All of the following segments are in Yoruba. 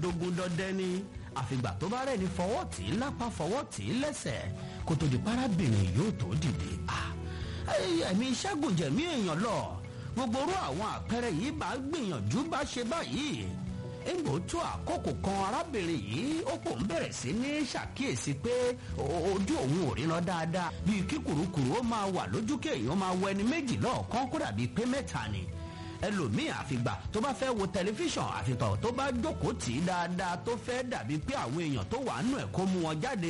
dogun dọdẹ ni àfìgbà tó bá rẹ̀ ní fọwọ́ tì í lápá fọwọ́ tì í lẹ́sẹ̀ kó tó di parábìnrin yóò tó dìde ẹ̀mí ṣẹ́gun jẹ̀mí èèyàn lọ gbogbo orú àwọn àpẹẹrẹ yìí bá gbìyànjú bá ṣe báyìí ègbò tó àkókò kan arábìnrin yìí ó kò ń bẹ̀rẹ̀ sí ní ṣàkíyèsí pé ojú òun ò ríran dáadáa bíi kí kùrukùru ó máa wà lójú kéèyàn máa wọ ẹni méjì lọ́ọ̀kan kó dàbí pé mẹ́ta ni ẹlòmíì àfìgbà tó bá fẹ́ wo tẹlifíṣàn àfìgbà tó bá jókòó tì í dáadáa tó fẹ́ dàbí pé àwọn èèyàn tó wà nù ẹ̀ kó mú wọn jáde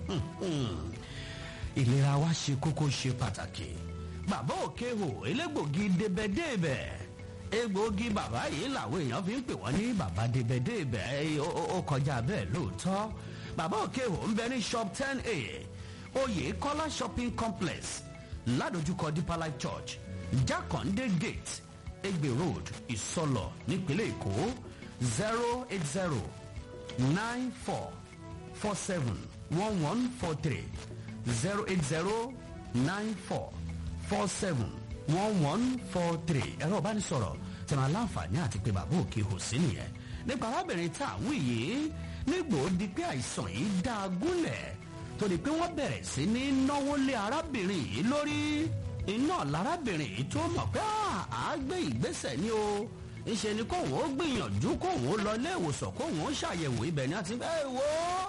ìlera wa ṣe kókó ṣe pàtàkì bàbá òkè hò elégbògi débẹ̀débẹ̀ egbòogi bàbá yìí làwọn èèyàn fi ń pè wọ́n ní bàbá débẹ̀débẹ̀ ó kọjá bẹ́ẹ̀ lóòótọ́ bàbá òkè hò ń bẹ ní shop ten a oyè kọ́lá shopping complex ládojúkọ deeper life church jákàndé gate egbe road ìsọlọ nípínlẹ̀ èkó zero eight zero nine four four seven one one four three zero eight zero nine four four seven one one four three ẹ̀rọ ìbánisọ̀rọ̀ tí wọn láǹfààní àti pé bàbá òkè hò sí nìyẹn nípa arábìnrin tá à ń wí yìí nígbò di pé àìsàn yìí dá a gúnlẹ̀ tó di pé wọ́n bẹ̀rẹ̀ sí ní náwó lé arábìnrin yìí lórí iná lárábìnrin yìí tó mọ̀ pé à á gbé ìgbésẹ̀ ní o ìṣe ni kóun ó gbìyànjú kóun ó lọ ilé ìwòsàn kóun ó ṣàyẹ̀wò ibẹ̀ ni àti ẹ wo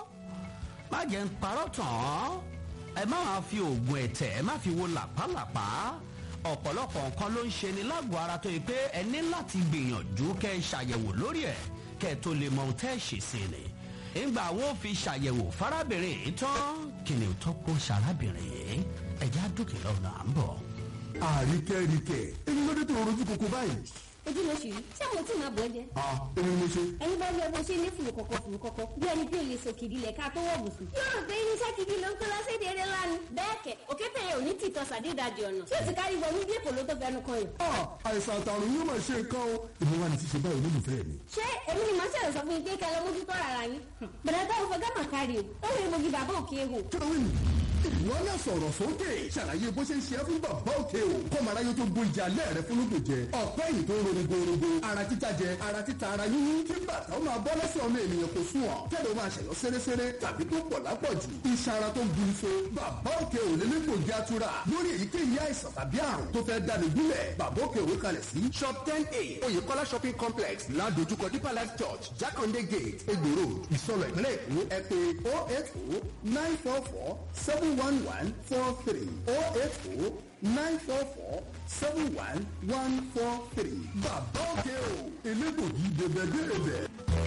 má jẹ́ ń parọ́ tàn án ẹ má máa fi oògùn ẹ̀tẹ̀ ẹ má fi wo làpálàpá ọ̀pọ̀lọpọ̀ nǹkan ló ń ṣe ni lágọ̀ọ́ ara tó yẹ pé ẹ ní láti gbìyànjú kẹ́ ẹ ṣàyẹ̀wò lórí ẹ̀ kẹ́ ẹ tó lè mọ ohun tẹ́ ẹ ṣe sí ni ìgbà wo fi ṣàyẹ̀wò fárábìnrin yìí tán kí ni ò tọ́ pọ̀ ṣarábìnrin yìí ẹ̀já dúkìá lọ́nà à ń bọ̀ àríkẹ́ríkẹ́ èyí ló dé tó rojú koko báyìí. ojú ló ṣì rí ṣé àwọn tí màá bọ̀ ẹ́ jẹ. a èmi mo ṣe. ẹni bá rí ọgbọ́n ṣe ní fùrù kọ̀kọ̀ fùrù kọ̀kọ̀ bí ẹni bí olè sọ kìdí lẹ̀ ká tó wọ̀ bùsùn. yóò rò pé irinṣẹ́ kìdí ló ń kó lọ́sẹ̀ dèrè lánàá. bẹ́ẹ̀ kẹ̀ òkété yẹn ò ní tìtọ́ sàdédàjì ọ̀nà tí ó ti kárí wọnú bí èkó ló tó fẹnu kan yìí. a àìsàn àtàrùn yóò máa ṣe nǹkan o èmi wà ní ti ṣe báyìí olólùfẹ́ mi. ṣé èmi ni màá ṣẹlẹ̀ sọ fún yín pé kẹ́ lọ mójútó ara yín. bẹ̀rẹ̀ táwọn fẹ́ gámà kárí o ó rí egbògi bàbá òkè ehò. kílówìn ìwọ náà sọ̀rọ̀ sókè ṣàlàyé bó ṣe ń ṣe é fún bàbá òkè o kọ́mara yóò tó gbó ìjà alẹ́ rẹ fún lóògbé jẹ ọ̀pẹ́ yìí tó ń ronú gbòòrògbò ara títa jẹ ara títa ara yíyún kí bàtà ó máa bọ́ lẹ́sẹ̀ ọmọ ènìyàn kò sùn ọ̀ kẹ́lẹ́ ó máa ṣẹ̀yọ́ sẹ́rẹ́sẹ́rẹ́ tàbí tó pọ̀ lápọ̀jù iṣan ara tó bu ife bàbá òkè ò lè nípò jẹ́ àtúrà lórí èyíkéyìí àìsàn tàbí àrùn tó fẹ́ dání gúnlẹ̀ bàbá òkè òwe kalẹ̀ sí shop ten a oyèkọ́lá shopping complex ládojúkọ deeper life church jákàndé gate egbò road ìsọlọ ìpínlẹ̀ èkó ẹ pé oh eight oh nine four four seven one one four three oh eight oh nine four four seven one one four three. bàbá òkè o elégbògi dèbèdèbè.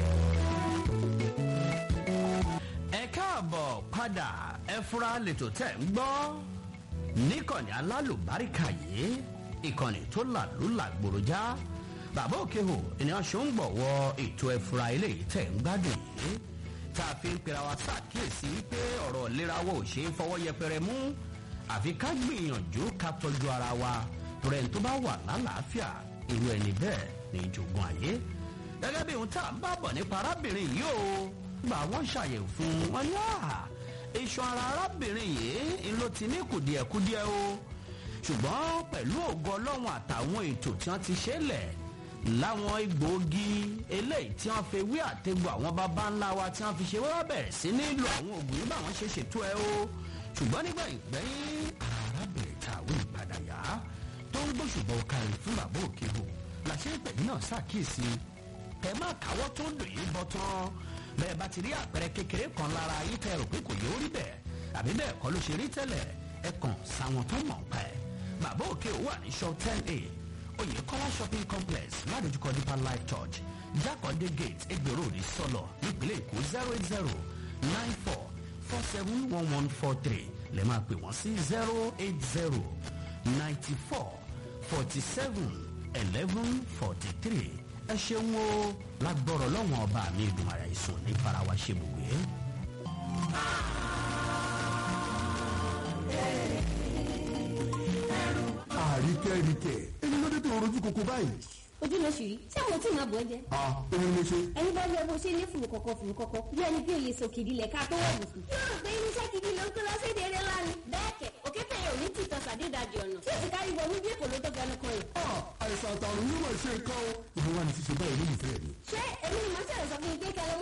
ẹ káàbọ̀ padà ẹ fura lẹ́tọ̀ tẹ̀ ń gbọ́ níkànnì alálùbáríkà yìí ìkànnì tó làlúlà gbòròjá bàbá òkè hò ènìyàn ṣó ń gbọ̀wọ́ ètò ẹ̀fura eléyìí tẹ̀ ń gbádùn yìí tá a fi ń pera wa ṣàkíyèsí pé ọ̀rọ̀ ìlera wa ò ṣe é fọwọ́ yẹpẹrẹ mú àfi ká gbìyànjú ká tọ́jú ara wa torí ẹni tó bá wà lálàáfíà irú ẹni bẹ́ẹ̀ ní ìjògùn ayé gẹ́gẹ́ bí ohun tá à ń bá bọ̀ nípa arábìnrin yìí o gbà wọ́n ṣàyẹ̀wò fún wọn ní àhà iṣan ara arábìnrin yìí ń ló ti ní kùdìẹ̀kudiẹ o ṣùgbọ́n pẹ̀lú ògo ọlọ́run àtàwọn ètò tí wọ́n ti ṣe lẹ̀ láwọn egbòogi eléyìí tí wọ́n fi wí àtẹ̀gbọ́ àwọn baba ńlá wa tí wọ́n fi ṣe wọ́n bẹ̀rẹ̀ sí nílò àwọn oògùn yìí báwọn ṣe ṣètò ẹ o ṣùgbọ́n nígbà ìgbẹ́yìn arábìnrin tàwé ìpadà yá tó ń gbóṣùbọ̀ kárí fún bàbá òkè hò làṣẹ ìpẹ̀lú náà ṣàkíyèsí ẹ má káwọ́ tó dùn yín bọ́ tán bẹ́ẹ̀ bá ti rí àpẹẹrẹ kékeré kan lára yín tẹ́ rò pé kò yóò rí bẹ́ẹ̀ àbí bẹ́ẹ̀ kọ́ ló ṣe rí tẹ́lẹ̀ ẹ kàn sáwọn tó mọ̀ pa ẹ̀ bàbá òkè hò wà ní shop ten a oyèkọ́lá shopping complex ládojúkọ deeper life church jákòndé gate egbèrò òní sọlọ nípínlẹ̀ èkó zero eight zero nine four four seven one one four three lè máa pè wọ́n sí zero eight zero ninety four forty seven eleven forty three ẹ ṣeun o lágbọ́rọ̀ lọ́wọ́n ọba mi ìdùnmọ̀rẹ́ ìsùn ní farawa ṣe bùgbé. àríkẹ́ríkẹ́ èyí ló dé tó rojú koko báyìí. ojú ló ṣì rí ṣé àwọn tí màá bọ̀ ẹ́ jẹ. a èmi mo ṣe. ẹni bá rí ọgbọ́n ṣe ní fùrù kọ̀kọ̀ fùrù kọ̀kọ̀ bí ẹni bí olè sọ kìdí lẹ̀ ká tó wọ̀ bùsùn. yóò rò pé irinṣẹ́ kìdí ló ń kó lọ́sẹ̀ dèrè lánàá. bẹ́ẹ̀ kẹ̀ òkété yẹn ò ní tìtọ́ sàdédàjì ọ̀nà tí ó ti kárí wọnú bí èkó ló tó fẹnu kan yìí. a àìsàn àtàrùn yóò máa ṣe nǹkan o èmi wà ní ti ṣe báyìí olólùfẹ́ mi. ṣé èmi ni màá ṣẹlẹ̀ sọ fún yín pé kẹ́ lọ